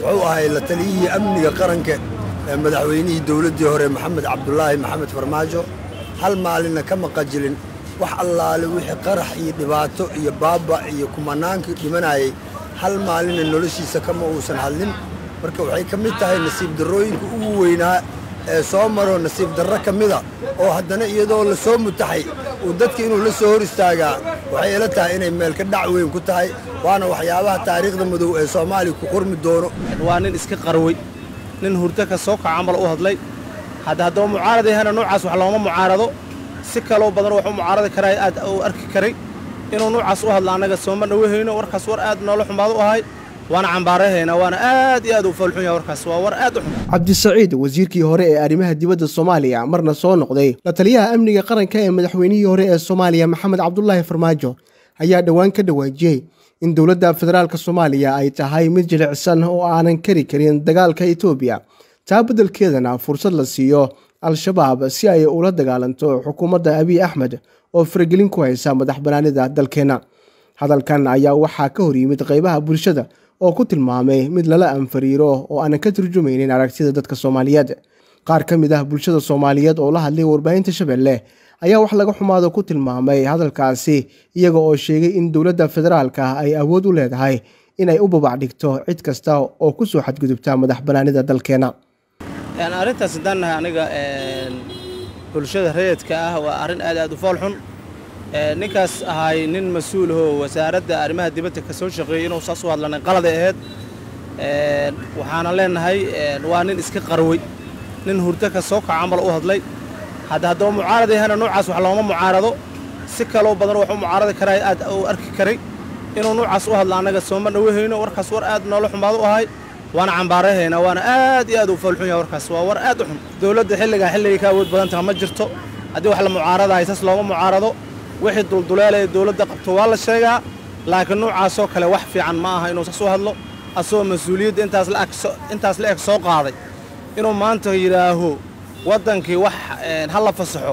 wuxuu ahay la taliyihii amniga qaranka ee madaxweynihii dowladdii hore maxamed cabdulaahi maxamed farmaajo hal maalinna ka maqajilin wax allaale wixii qarax iyo dhibaato iyo baaba iyo kumanaankii dhimanayay hal maalinna noloshiisa kama uusan hadlin marka waxay ka mid tahay nasiib darrooyinka ugu weynaa ee soo maro nasiib darro ka mida oo haddana iyadoo la soo mutaxay uu dadka inuu la soo hor istaagaa waxay ila tahay inay meelka dhac weyn ku tahay waana waxyaabaha taariikhda madow ee soomaaliya ku qormi doono waa nin iska qarwey nin hurdo ka soo kaca camal u hadlay hadda haddaba mucaarad yahana noocaas wax looma mucaarado si kaloo badan wax u mucaaradi karaa aad u arki karay inuu noocaas u hadla annaga sooma dhawahayno warkaas war aad noola xumaad u ahay waana cambaarahaynaa waana aad iyo aad u foolxun yahay warkaas waa war aad u xun cabdisaciid wasiirkii hore ee arrimaha dibadda soomaaliya marna soo noqday la taliyaha amniga qaranka ee madaxweynihii hore ee soomaaliya maxamed cabdulaahi farmaajo ayaa dhowaan ka dhawaajiyey in dowladda federaalk soomaaliya ay tahay mid jilicsan oo aanan kari karin dagaalka etoobiya taa beddelkeedana fursad la siiyo al-shabaab si ay ula dagaalanto xukuumadda abiy axmed oo faragelin ku haysa madax banaanida dalkeenna hadalkan ayaa waxaa ka hor yimid qaybaha bulshada oo ku tilmaamay mid lala anfariiro oo aanan ka turjumaynin aragtida dadka soomaaliyeed qaar ka mid ah bulshada soomaaliyeed oo la hadlay warbaahinta shabeelle ayaa wax laga xumaado ku tilmaamay hadalkaasi iyaga oo sheegay in dowladda federaalka ay awood u leedahay inay u babac dhigto cid kasta oo ku soo xadgudubta madax banaanida dalkeena arrintaas haddaan nahay aniga bulshada rayidka ah waa arrin aad aad u fool xun ninkaas ahay nin mas-uul ahoo wasaaradda arrimaha dibadda ka soo shaqeeyey inuu saas u hadlanay qaladay ahayd waxaana leenahay waa nin iska qarwey nin hurdo ka soo kaca camal u hadlay hadda haddaba mucaarad yahana noocaas wax looma mucaarado si kaloo badan wax u mucaaradi karaa aad u arki karay inuu noocaas u hadla annaga sooma dhawahayno warkaas war aad noola xumaad u ahay waana cambaarahaynaa waana aad iyo aad u foolxun yahay warkaas waa war aad u xun dowladda xilligaa xilligay ka awood badan taha ma jirto haddii wax la mucaaradahay saas looma mucaarado wixii dulduleela ee dowladda qabto waa la sheegaa laakiin noocaasoo kale wax fiican ma aha inuu saas u hadlo asagoo mas-uuliyadda intaas la eg soo qaaday inuu maanta yidhaaho waddankii wax ha la fasaxo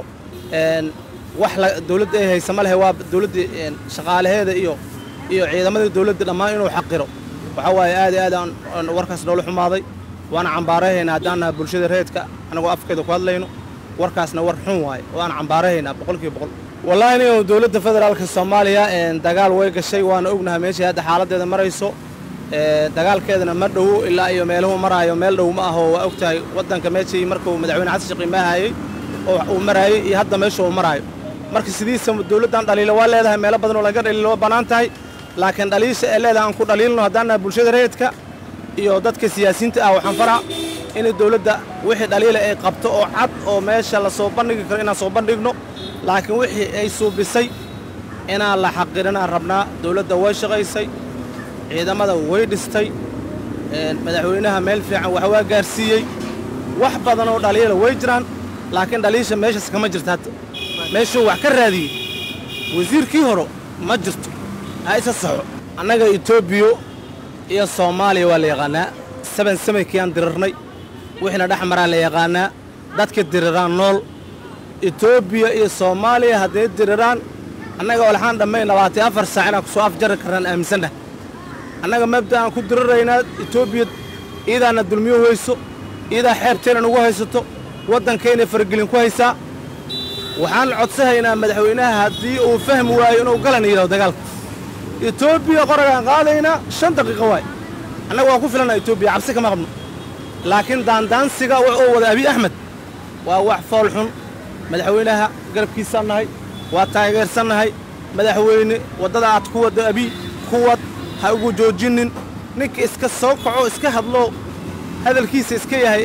wax dowladda ay haysa ma lehe waa dowladda shaqaalaheeda iyo iyo ciidamadii dowladda dhammaan inuu xaqiro waxaa waaye aad iyo aad aan warkaas noola xumaaday waana cambaarahaynaa haddaan naha bulshada reedka annagoo afkeeda ku hadlayno warkaasna war xun waaye waana cambaarahaynaa boqolkiiba boqol wallaahi nin dowladda federaalka soomaaliya dagaal way gashay waana ognahay meeshay hadda xaaladdeeda marayso dagaalkeedana ma dhowo ilaa iyo meeluhu maraayo meel dhow ma aho waa og tahay waddanka meeshii markuu madaxweyne xasan sheekh imaahayey oo uu maraayey iyo hadda meesha uu maraayo marka sidiisa dowladdan dhaliilo waa leedahay meelo badan oo laga dhaliilo waa bannaan tahay laakiin dhaliisha ee leedahay aan ku dhaliilno haddaan nahay bulshada rayidka iyo dadka siyaasiyiinta ah waxaan faraa inay dowladda wixii dhaliila ay qabto oo cad oo meesha la soo bandhigi karo inaan soo bandhigno laakiin wixii ay suubisay inaan la xaqirinaan rabnaa dowladda way shaqaysay ciidamada way dhistay madaxweynaha meel fiican wax waa gaarsiiyey wax badan oo dhaliila way jiraan laakiin dhaliisha meeshaas kama jirto hadda meeshuu wax ka raadiyey wasiirkii horo ma jirto ha isa saxo annaga etoobiya iyo soomaaliya waa la yaqaannaa saban samaykiyaan dirirnay wixiina dhex maraa la yaqaannaa dadka diriraan nool etoobiya iyo soomaaliya hadday diriraan annaga olxaan dhammayn labaatan afar saac inaan ku soo afjari karnaan aaminsannaha annaga mabda aan ku diriraynaa etoobiya iidaana dulmiyo weyso iidaa xeebteenna nugu haysato waddankaynay faragelin ku haysaa waxaan codsahaynaa madaxweynaha haddii uu fahmi waayo inuu galan yidhahdo dagaalka etoobiya qoragaan qaadaynaa shan daqiiqo waay annaga waan ku filannaa etoobiya cabsi kama qabno laakiin daandaansiga oo wada abiy axmed waa wax fool xun madaxweynaha garabkiisaan nahay waa taageersannahay madaxweyne waddada aad ku waddo abiy kuwad ha ugu joojinnin ninka iska soo kaco iska hadlo hadalkiisa iska yahay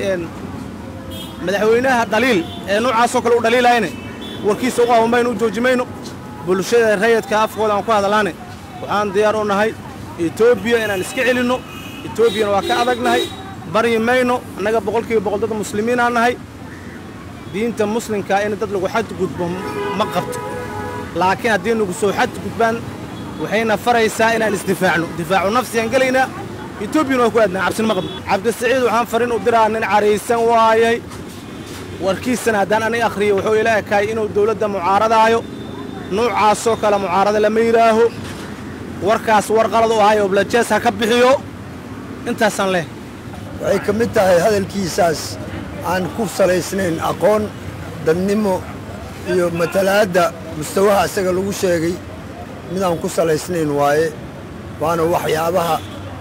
madaxweynaha dhaliil ee noocaasoo kale u dhaliilayne warkiisa u qaabamayno u jooji mayno bulshada rayidka afkooda aan ku hadalaane waxaan diyaar u nahay etoobiya inaan iska celinno etoobiyana waa ka adagnahay baryi mayno annaga boqolkiiba boqol dad muslimiinaan nahay diinta muslimkaa in dad lagu xadgudbo ma qabto laakiin haddii nagu soo xadgudbaan waxayna faraysaa inaan isdifaacno difaacu nafsigaan gelaynaa etoobiyana waa ku aadnaa cabsina ma qabno cabdisaciid waxaan farin u diraa nin caraysan waayay warkiisana haddaan aniga akhriyo wuxuu ila ekaay inuu dawladda mucaaradaayo nuucaasoo kale mucaarada lama yidhaaho warkaas war qalad u ahay oo blajees ha ka bixiyo intaasaan leh waxay ka mid tahay hadalkiisaas aan ku salaysnayn aqoon dadnimo iyo matalaadda mustawaha isaga lagu sheegay midaan ku salaysnayn waaye waana waxyaabaha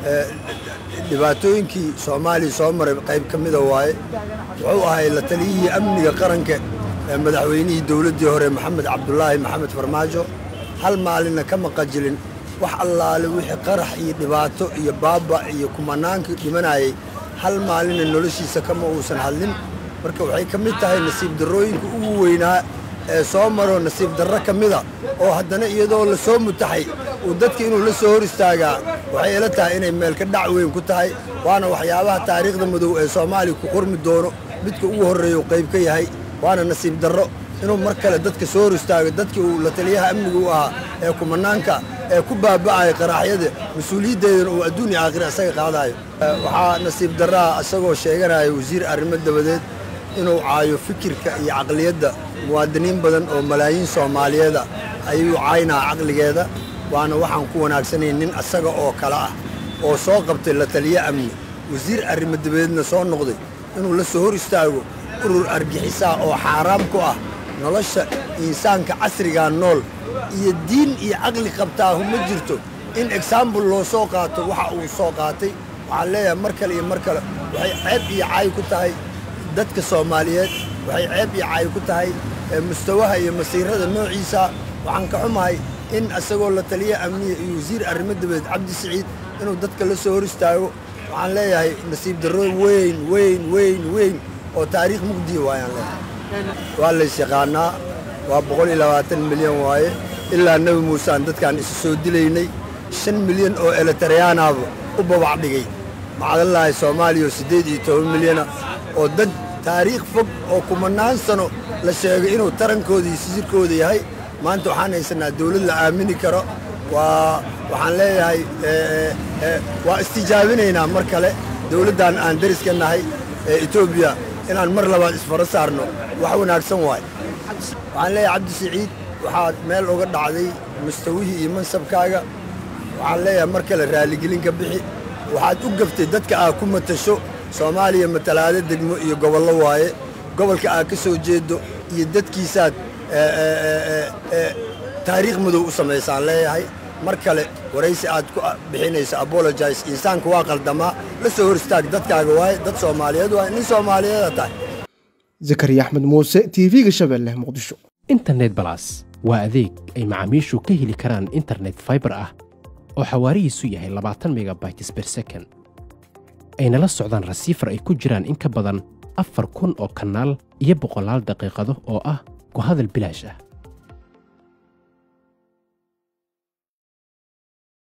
dhibaatooyinkii soomaaliya soo maray qayb ka mida waaye wuxuu ahay la taliyihii amniga qaranka ee madaxweynihii dowladdii hore maxamed cabdulaahi maxamed farmaajo hal maalinna ka maqajilin wax allaale wixii qarax iyo dhibaato iyo baaba iyo kumanaankii dhimanayay hal maalinna noloshiisa kama uusan hadlin marka waxay ka mid tahay nasiib darrooyinka ugu weynaa ee soo maro nasiib darro ka mida oo haddana iyadoo la soo mutaxay uu dadka inuu la soo hor istaagaa waxay ila tahay inay meelka dhac weyn ku tahay waana waxyaabaha taariikhda madow ee soomaaliya ku qormi doono midka ugu horreeya uu qayb ka yahay waana nasiib darro inuu mar kale dadka soo hor istaago dadkii uu la taliyaha amniga u ahaa ee kumanaanka ee ku baaba'aya qaraaxyada mas-uuliyaddeedana uu adduun iyo aakhira isaga qaadaayo waxaa nasiib darraha isagoo sheeganaya wasiir arrimo dabadeed inuu caayo fikirka iyo caqliyadda muwaadiniin badan oo malaayiin soomaaliyeeda ayuu caynaa caqligeeda waana waxaan ku wanaagsanayn nin asaga oo kale ah oo soo qabtay la taliye amni wasiir arrimo dabadeedna soo noqday inuu la soo hor istaago urur argixisaa oo xaaraam ku ah nolosha insaanka casrigaa nool iyo diin iyo caqli qabtaahu ma jirto in exaambul loo soo qaato waxa uu soo qaatay waxaan leeyahay mar kale iyo mar kale waxay ceeb iyo caay ku tahay dadka soomaaliyeed waxay ceeb iyo caay ku tahay mustawaha iyo masiirada noociisa waxaan ka xumahay in isagoo la taliya amniya iyo wasiir arrimo dabadeed cabdi siciid inuu dadka la soo hor istaago waxaan leeyahay nasiib darro weyn weyn weyn weyn oo taariikh mugdiya waayaan leeyahay waa lays yaqaanaa waa boqol iyo labaatan milyan waaye ilaa nebi muusaan dadkaan isu soo dilaynay shan milyan oo elitariyaanaaba u babac dhigay macdallaahi soomaaliya oo siddeed iyo toban milyana oo dad taariikh fog oo kumanaan sano la sheegay inuu tarankooda iyo sisirkooda yahay maanta waxaan haysanaa dawlad la aamini karo waa waxaan leeyahay waa istijaabinaynaa mar kale dawladdan aan dariska nahay ee etoobiya inaan mar labaad isfaro saarno wax wanaagsan waaye waxaan leeyahay cabdi siciid waxaad meel uga dhacday mustawihii iyo mansabkaaga waxaan leeyahay mar kale raaligelin ka bixi waxaad u gaftay dadka aad ku matasho soomaaliya matalaado degmo iyo gobollo waaye gobolka aad ka soo jeedo iyo dadkiisaad taariikh madow u samaysaan leeyahay mar kale waraysi aad ku bixinayso abologise insaanka waa qaldamaa la soo hor istaag dadkaaga waaye dad soomaaliyeed waaye nin soomaaliyeeda tahay zakariya axmed muuse tv-ga shabeelle muqdisho internet balas waa adeeg ay macaamiishu ka heli karaan internet faibar ah oo xawaarihiisu yahay labaatan megabytes ber second ayna la socdaan rasiifar ay ku jiraan in ka badan afar kun oo kanaal iyo boqolaal daqiiqado oo ah ku hadal bilaash ah